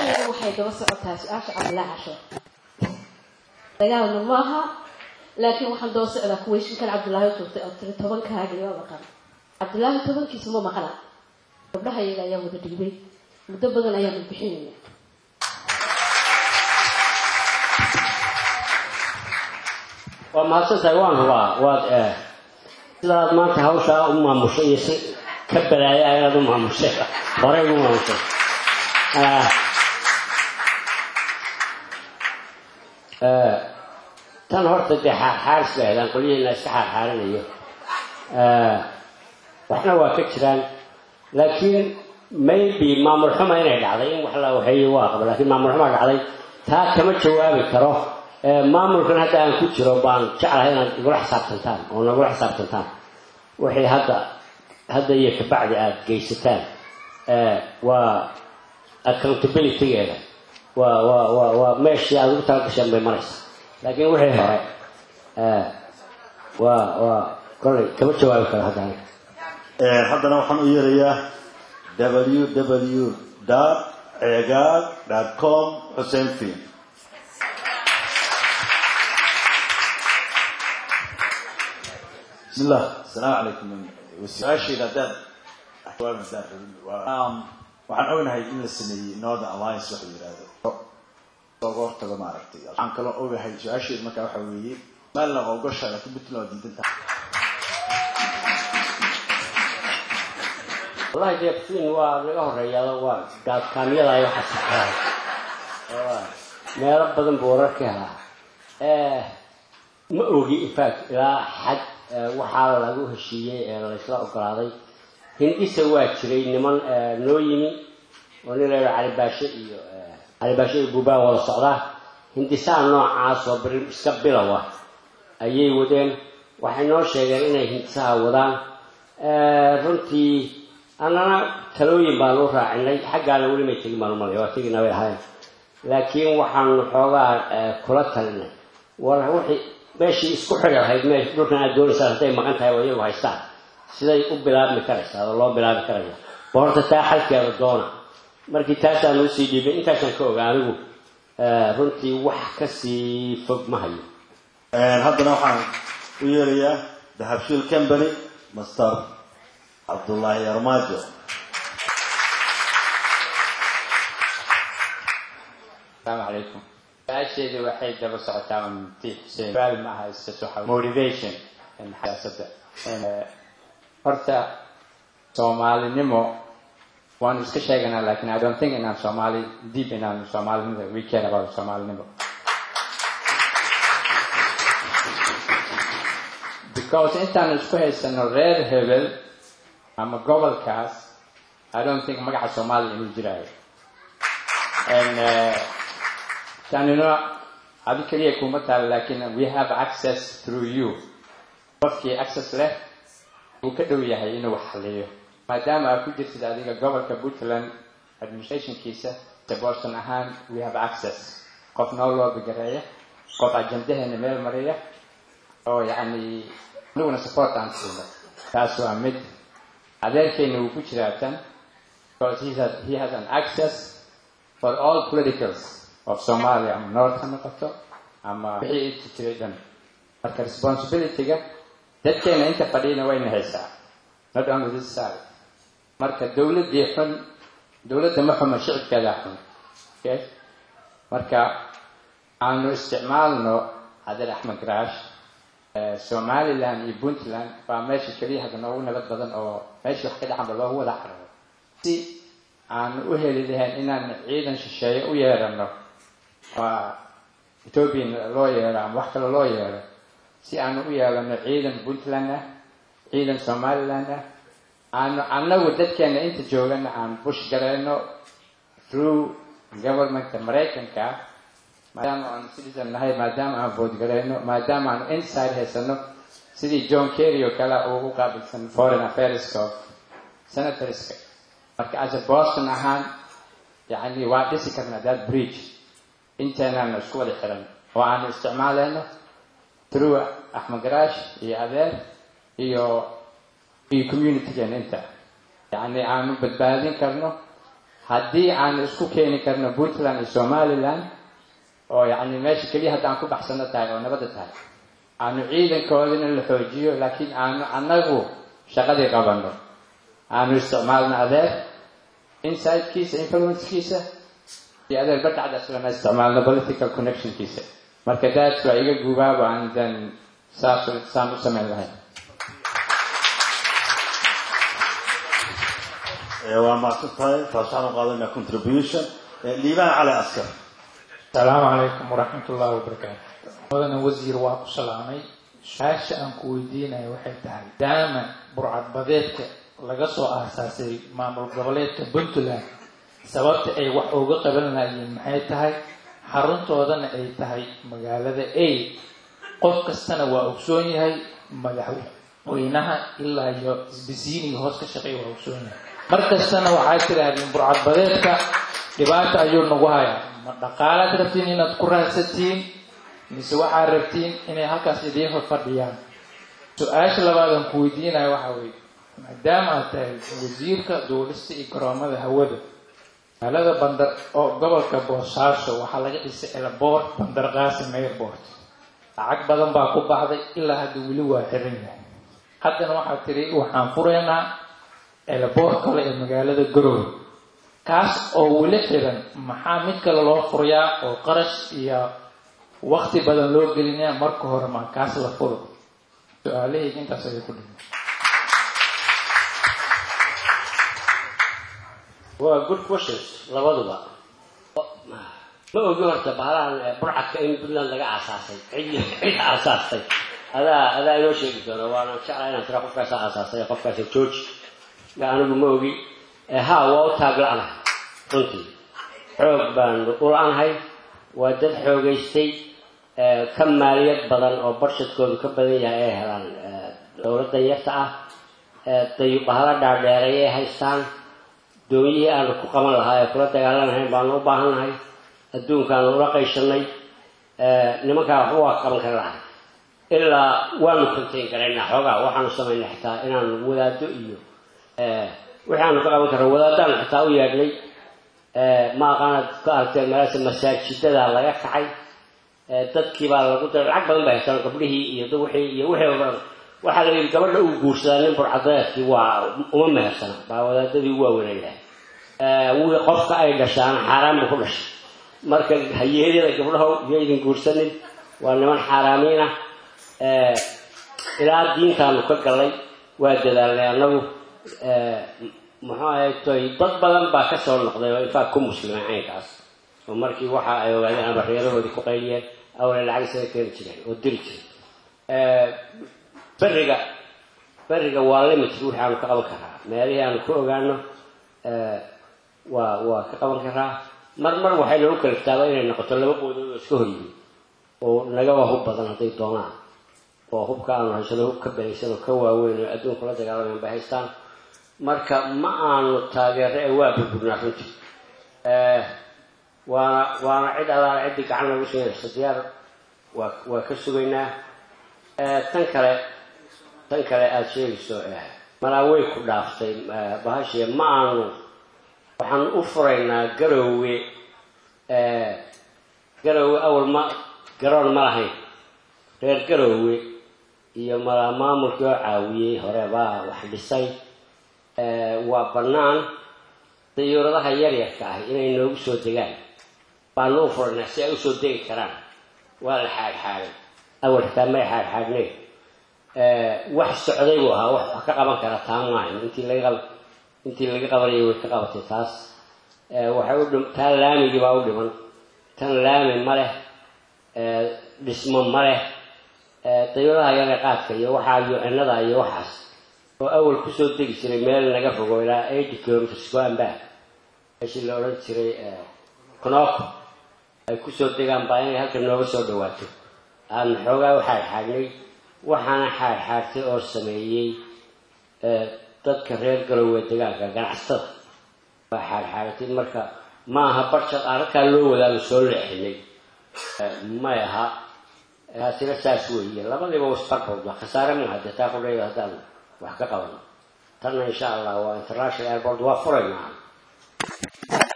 su-aashayda waxay daba socotaa su-aasha cabdilaahi casho dagaalna maaha laakiin waxaan daba socdaa kuweyshinkan cabdilaahi tuurtay oo tiri tobankaagii ma maqan cabdilaahi tobankiisa ma maqna gabdhaha iyaga ayaa wada dhiibay muddo badan ayaanu bixinayna waa mahadsantahay waan hubaa waad eh sidaad maanta hawshaa u maamushay iyo si ka balaaya ayaad u maamushay horey ugu maamushay Ah. Eh, tan horta dee xaarxaaris bay ahdaan qolyihiina iska xaarxaarinayo Eh, waxna waa ka jiraan laakiin maybe maamul xuma inay dhacday in wax la waxeeyo waa qaba laakiin maamul xuma dhacday taa kama jawaabi karo Eh, maamulkan hadda aan ku jiro baan jeclahay inaad igula xisaabtantaan oo nagula xisaabtantaan wixii hadda hadda iyo kabacdi aad geysataan eh, waa accountabilitygeeda waa waa waa waa meeshii aad ugu talagasheen bay maraysaa laakiin wixii hore eh, waa waa kolley kama jawaabi karo hadda aniga Ee, haddana waxaan u yeerayaa www cegaag com xuseen film bismillah asalaamu calaykum su-aashayda haddaad jawaab haddaan rabin waa um, waxaan ognahay in la sameeyey northern alliance waxa la yidhahdo looga hortago maaragtay waxaan kaloo ogahay su-aashayda markaa waxa weeye maalna waa ogosha laakiin puntland waa diidan tahay wallahi jeeftiin waa naga horeeyaa waa gaadkaamyada ay waxa saxaa meelo badan buu warar ka helaa Eh, ma ogi in fact ilaa xad eh, waxaa lagu heshiiyey ee laysla ogolaaday hindhisa waa jiray niman eh, noo yimi oo nin la yidhaha cali baashe iyo eh, cali baashe iyo buubaa wada socdaa hindisaha noocaas oo bir iska bilow ah ayay wadeen waxay noo sheegeen inay hindisaha wadaan Eh, runtii annana talooyin baanu u raacinay xaggaana weli may tegin baan umalaya waa tegina bay ahayn laakiin waxaanu xoogaa eh, kula talinay war wixii meeshii isku xidhi lahayd meesh dhulkan aad doonaysaan hadday maqan tahay oo iyagu haystaan siday u bilaabmi karaysaa oo loo bilaabi karaya ba horta taa xalkeeda doona markii taasaan usii dhiibay intaasaan ka ogaa anigu eh, runtii wax kasii fog ma hayo Een, haddana waxaan u yeerayaa dahabshiil company master cabdullaahi armaajo السلام عليكم su-aasheedu waxay daba socotaa unti xuseen suaal ma aha is just waxa motivation in xiyaasadda Eh, horta soomaalinimo waanu iska sheeganaa lakin i don't think inaan soomaali deep inaan soomaalinimo we care about soomaalinimo because intaanu isku haysano reer hebel ama gobolkaas i don't think magaca soomaaliya inuu jiraayo and uh, tanina adi keliya kuma taal lakin we have access through you qofkii access leh uu ka dhow yahay inuu wax xaliyo maadaama aad ku jirtid adiga gobolka puntland administrationkiisa se boston ahaan we have access qof noo loo bigareeya qof ajandaheena meel mariya oo yacni aniguna support aan siino taas waa mid adeerkeena wuu ku jiraa tan because he has, he has an access for all politicals of Somalia ama North ha noqoto ama wixii inta jiray dhan marka responsibilityga dadkeena inta fadhiyana wayna haysaa not only this side marka dowladdii xun dowladda ma xuma shicibkeeda xun okay marka aanu isticmaalno cabdil axmed garaash eh, somaliland iyo puntland waa meesha keliya hadda noogu nabad badan oo meesha wax ka dhacanba loogu wada cararo si aanu u heli lahayn inaan ciidan shisheeye u yeerano waa ethoobian loo yeero ama wax kale loo yeero si aanu u yeelano ciidan puntland ah ciidan somaliland ah aanu annagu dadkeena inta joogana aan bush gareyno through governmentka maraykanka maadaama aanu citizen nahay maadaama aan vote gareyno maadaama aanu inside haysano sidii john kerry oo kale uu u qaabilsan foreign affairska of senatorska marka as a boston ahaan yani waa dhisi karnaa that bridge inteenaanu isku wada xiran oo aanu isticmaalayno through axmed garaash iyo adeer iyo iyo communitygeena inta yani aanu badbaadin karno haddii aan isku keeni karno puntland iyo somaliland oo yacni meesha keliya hadda aan ku baxsano tahay oo nabadda tahay aanu ciidankoodina la xoojiyo laakiin aanu annagu shaqadii qabanno aanu isticmaalno adeer insidekiisa influencekiisa iyo adeer badhacda islana isticmaalno political connectionkiisa marka daas waa iga gubaaba aan dan saas saan u samayn lahayn waa mahadsan tahay taas waxaan u qaadanaa contribution liibaan cali askar asalaamu calaykum waraxmat ullahi wabarakaatu mudana wasiir waa ku salaamay su-aasha aan ku weydiinaya waxay tahay daama burcadbadeedka laga soo aasaasay maamul goboleedka puntland sababta ay wax uga qaban lahayiin maxay tahay xaruntoodana ay tahay magaalada a qof kastana waa ogsoon yahay madaxweynaha ilaa iyo isbisiiniga hoos ka shaqeeya waa ogsoon yahay mar kastana waxaad tidhaahdeen burcadbadeedka dhibaata ayuu nagu hayaa ma dhaqaalaad rabtiin inaad ku raadsatiin mise waxaad rabtiin inay halkaas idiin fadhiyaan su-aasha labaadan ku weydiinaya waxaa weeye maadaama aad tahay wasiirka duulista iyo garoomada hawada magaalada bandar oo gobolka boosaaso waxaa laga dhisay elboort bandar qaasim airport lacag badan baa ku baxday ilaa hadda weli waa xiran yahay haddana waxaad tiri waxaan furaynaa elboort kale ee magaalada garowe kaas oo weli xiran maxaa mid kale loo furayaa oo qarash iyo wakti badan loo gelinaya marka hore maa kaas la furo su-aalahayga intaas ayay ku dhima waa good questions labaduba ma ogi horta bahalahan burcadka in puntland laga aasaasay cid cid aasaastay adaa adaa inoo sheegi doona waana jeclaa inaan tira qofkaasa aasaastay qofkaasa george anigu ma ogi ha waa u taagla-nahay runtii xoog baan u la-nahay waa dad xoogaystay ka maaliyad badan oo barshadkoodu ka badan yahay ay helaan dowladda yarta ah dayubahala dhaadheeray ay haystaan doonyihii aanu ku qaban lahaa ee kula dagaalanahayn baanu u baahannahay adduunkaanu ula qayshanay nimankaa waxba waa qaban kara lahay ilaa waanu contain garaynaa xoogaa waxaanu samaynay xitaa inaanu wadaado iyo wixii aanu ka qaban karno wadaadaanu xitaa u yeedhnay ma aqaanaad ka aragteen meelaasa masaajidada laga kacay dadkii baa lagu daray lacag badan bay haystaan gabdhihii iyo wixii iyo wixii oo dhan waxaa la yidhi gabadha uu guursadaa nin burcadeedkii waa uma mehersana baa wadaadadii ugu waaweynaylahay wii qofka ay dhashaana xaaraan buu ku dhashay marka hayeeryada gabdhaho iyo idin guursanin waa niman xaaraamiin ah ilaa diintaanu ka gallay waa dadaalnay annagu muxuu ahaytoy dad badan baa ka soo noqday oo infaaq ku muslimay caynkaas oo markii waxa ay ogaadeen ama reerahoodii ku qayliyeen awle lacag isaga keeni jireen oo diri jiray beriga beriga waa limited wixii aanu ka qaban karaa meelihii aanu ku ogaano waa waa ka qaban karaa mar mar waxay nagu kaliftaaba inay noqoto laba qoodood oo iska horyihiin oo nagaba hub badan hadday doonaan oo hubka aanu haysano hub ka belaysan oo ka waaweyn oo adduunka la dagaalamayn bay haystaan marka ma aanu taageero ee waa burburnaa runtii waana waana cid alaala ciddii gacan lagu siinayso diyaar waa waa ka sugaynaa tan kale tan kale aada sheegayso malaa way ku dhaaftay bahashii ma aanu waxaan u furaynaa garoowe garoowe awal ma garoon ma lahayn reer garoowe iyo malaa maamulkii oo caawiyey hore baa wax dhisay waa bannaan dayuuradaha yaryarka ah inay noogu soo degaan baanu u furaynaa si ay usoo degi karaan waa la xaadxaaday awal xitaa may xaadxaadneen wax socday buu ahaa wax wax ka qaban kara taa maahan intii laga intii laga qabanayay way ka qabatay taas waxay u dhim taa laamigii baa u dhiman tan laami ma leh dhismo ma leh dayuuradaha yaga qaadka iyo waxaa yucinada iyo waxaas oo awal kusoo degi jiray meel naga fogo ilaa eighty kilometers goanba meeshii la odhan jiray konooko ay kusoo degaan baa inay halkan nooga soo dhawaato aan xoogaa u xaadxaadnay waxaana xaadxaadtay oo sameeyey dadka reer galowee degaanka ganacsatada waa xaadxaadatay marka ma aha barshad aan halkaa loo wadaanu soo leexinay may aha taasina saas weeye labadiiba wasbarbood waa khasaare maaha dee taa qudhayda haddaan wax ka qaban tanna insha allah waa international airport waa furaynaa badan